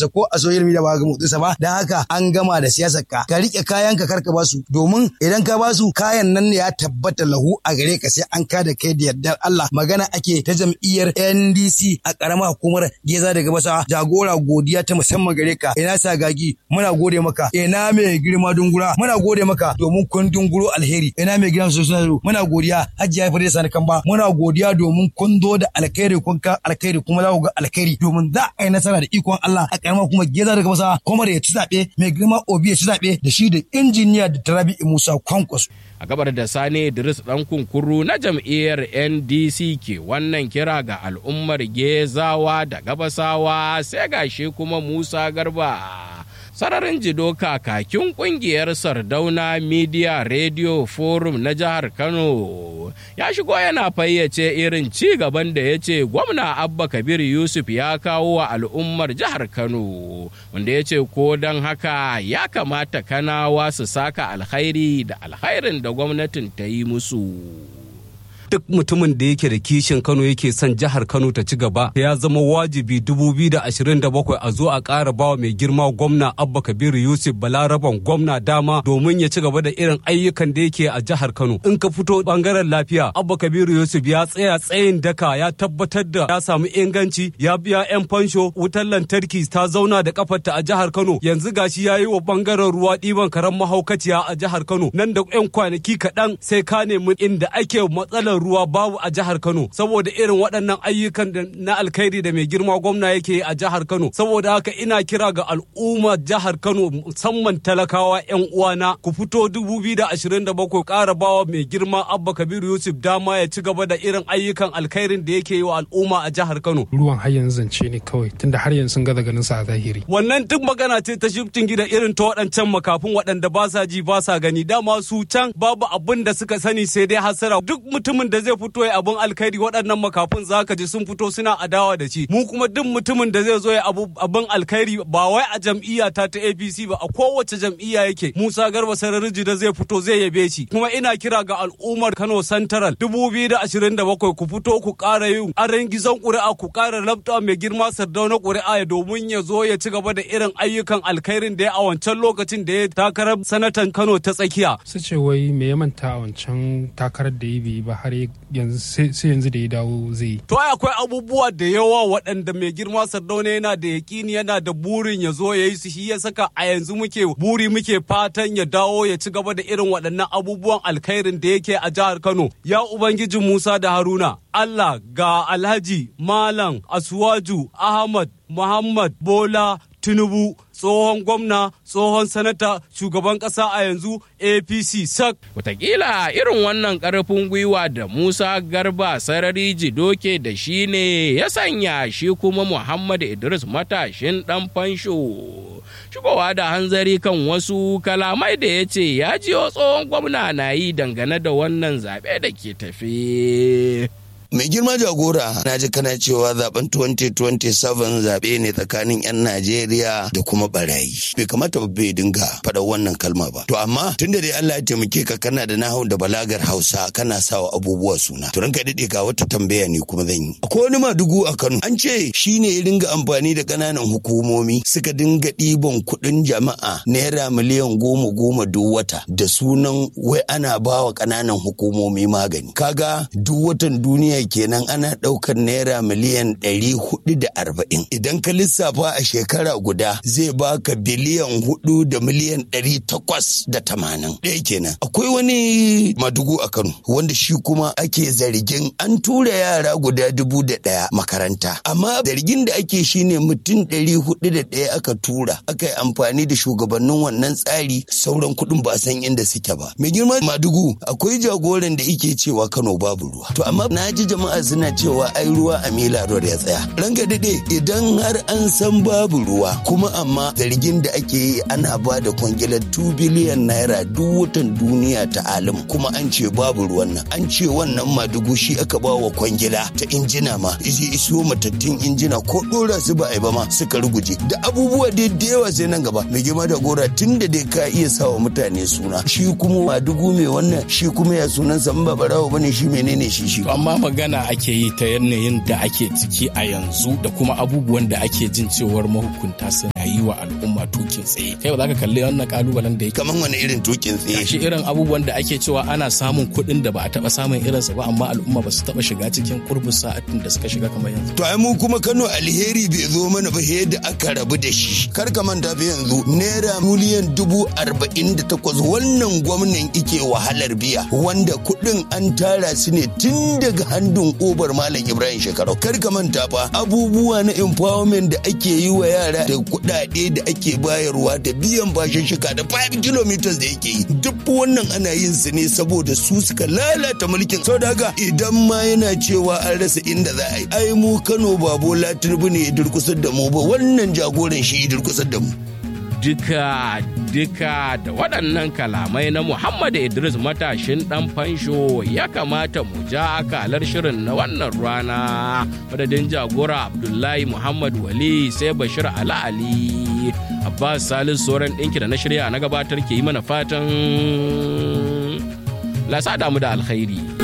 motsinsa ko a social media ba ga motsinsa ba dan haka an gama da siyasar ka ka rike kayan ka karka basu domin idan ka basu kayan nan ne ya tabbata lahu a gare ka sai an ka da kai da yardar Allah magana ake ta jam'iyyar NDC a karamar hukumar Geza daga basa jagora godiya ta musamman gare ka ina sagagi muna gode maka ina mai girma dungura muna gode maka domin kun dunguro alheri ina mai girma sosai muna godiya hajjiya fare sani kan ba muna godiya domin kun zo da alkhairi kun ka alkhairi kuma za ku ga alkhairi domin za a yi nasara da ikon Allah a karamar kuma Geza daga basa kuma da ya ci zaɓe mai girma Obi ya ci zaɓe da shi da injiniya da Tarabi Musa Kwankwaso. a gabar da sani idris dan kunkuru na jam'iyyar ndc ke wannan kira ga al'ummar gezawa da gabasawa sai gashi kuma musa garba sararin jido kakakin kungiyar sardauna media radio forum na jihar kano ya shigo yana fayyace irin ci gaban da ya ce gwamna abba kabir yusuf ya kawo wa al'ummar jihar kano wanda ya ce ko don haka ya kamata kanawa su saka alkhairi da alkhairin da gwamnatin ta yi musu duk mutumin da yake da kishin Kano yake son jihar Kano ta ci gaba ya zama wajibi 2027 a zo a ƙara bawa mai girma gwamna Abba Kabiru Yusuf Balaraban gwamna dama domin ya ci gaba da irin ayyukan da yake a jihar Kano. In ka fito bangaren lafiya Abba Kabiru Yusuf ya tsaya tsayin daka ya tabbatar da ya samu inganci ya biya 'yan fansho wutar lantarki ta zauna da kafarta a jihar Kano yanzu gashi ya yi wa bangaren ruwa ɗiban karen mahaukaciya a jihar Kano nan da 'yan kwanaki kaɗan sai ka nemi inda ake matsalar ruwa babu a jihar Kano saboda irin waɗannan ayyukan na alkhairi da mai girma gwamna yake a jihar Kano saboda haka ina kira ga al'ummar jihar Kano musamman talakawa 'yan uwana ku fito 2027 ƙara bawa mai girma Abba Kabiru Yusuf dama ya ci gaba da irin ayyukan alkhairin da yake yi wa al'umma a jihar Kano ruwan har yanzu zance ne kawai tunda har yanzu sun gaza ganin sa a zahiri wannan duk magana ce ta shiftin gida irin ta waɗancan makafin waɗanda ba sa ji ba sa gani dama su can babu abin da suka sani sai dai hasara duk mutumin da zai fito ya abun alkhairi waɗannan makafin zaka ji sun fito suna adawa da shi mu kuma duk mutumin da zai zo ya abun alkhairi ba wai a jam'iyya ta ta APC ba a kowace jam'iyya yake Musa Garba Sarariji da zai fito zai yabe shi kuma ina kira ga al'ummar Kano Central 2027 ku fito ku ƙara yin aran gizon ƙuri'a ku ƙara labta mai girma sardauna ƙuri'a ya domin ya zo ya ci gaba da irin ayyukan alkhairin da ya a wancan lokacin da ya takarar sanatan Kano ta tsakiya su ce wai me ya manta a wancan takarar da ya bi ba har yanzu sai yanzu da ya dawo zai yi. To akwai abubuwa da yawa waɗanda mai girma Sardauna yana da yakini yana da burin ya zo ya yi su shi ya saka a yanzu muke buri muke fatan ya dawo ya ci gaba da irin waɗannan abubuwan alkhairin da yake a jihar Kano. Ya Ubangiji Musa da Haruna Allah ga Alhaji Malam Asuwaju Ahmad Muhammad Bola Tinubu tsohon gwamna tsohon sanata shugaban ƙasa a yanzu apc sak Wataƙila irin wannan ƙarfin gwiwa da musa garba sarari jidoke da shi ne ya sanya shi kuma muhammad idris matashin ɗan fansho shigowa da hanzari kan wasu kalamai da ya ce ya jiyo tsohon gwamna na yi dangane da wannan zaɓe da ke tafe. mai girma jagora na ji kana cewa zaben 2027 zaɓe ne tsakanin 'yan najeriya da kuma barayi bai kamata ba bai dinga faɗa wannan kalma ba to amma tunda dai allah ya taimake ka kana da nahau da balagar hausa kana sawa abubuwa suna to ranka daɗe ga wata tambaya ne kuma zan yi akwai wani madugu a kano an ce shine ya dinga amfani da ƙananan hukumomi suka dinga ɗiban kuɗin jama'a naira miliyan goma goma duk wata da sunan wai ana bawa ƙananan hukumomi magani kaga duk watan duniya kenan ana ɗaukar naira miliyan ɗari hudu da arba'in idan ka lissafa a shekara guda zai baka biliyan hudu da miliyan ɗari takwas da tamanin ɗaya kenan akwai wani madugu a kano wanda shi kuma ake zargin an tura yara guda dubu da ɗaya makaranta amma zargin da ake shine mutum ɗari hudu da ɗaya aka tura aka yi amfani da shugabannin wannan tsari sauran kuɗin ba san inda suke ba mai girma madugu akwai jagoran da ike cewa kano babu ruwa to amma na ji jama'a suna cewa ai ruwa a mila road ya tsaya ranka dade idan har an san babu ruwa kuma amma zargin da ake yi ana ba da kwangilar 2 biliyan naira duk watan duniya ta alim kuma an ce babu ruwan nan an ce wannan madugu shi aka ba wa kwangila ta injina ma iji iso matattun injina ko dora su ba a yi ba ma suka ruguje da abubuwa dai da yawa sai nan gaba mai girma da gora tun da dai ka iya sawa mutane suna shi kuma madugu mai wannan shi kuma ya sunansa in ba barawo bane shi menene shi shi amma magana ake yi ta yanayin da ake ciki a yanzu da kuma abubuwan da ake jin cewar mahukunta suna a yi wa al'umma tukin tsaye kai ba za ka kalli wannan kalubalen da yake kaman wani irin tukin tsaye shi irin abubuwan da ake cewa ana samun kuɗin da ba a taɓa samun irinsa ba amma al'umma ba su taɓa shiga cikin kurbin sa'atin da suka shiga kamar yanzu to ai mu kuma Kano alheri bai zo mana ba da aka rabu da shi kar ka manta fa yanzu naira miliyan dubu arba'in da takwas wannan gwamnan ike wahalar biya wanda kuɗin an tara su ne tun daga handun obar malam ibrahim shekarau kar ka manta fa abubuwa na empowerment da ake yi wa yara da kuɗaɗe da ake bayarwa da biyan bashin shika da 5 kilometers da yake yi duk wannan ana yin su ne saboda su suka lalata mulkin sau da haka idan ma yana cewa an rasa inda za a yi ai mu kano ba bola tinubu ne ya durkusar da mu ba wannan jagoran shi ya durkusar da mu duka duka da waɗannan kalamai na Muhammad Idris matashin ɗan fansho ya kamata mu ja akalar shirin na wannan rana madadin jagora Abdullahi Muhammad Wali sai Bashir Ala Ali Abbas Salis sauran ɗinki da na shirya na gabatar ke yi mana fatan lasa damu da alkhairi.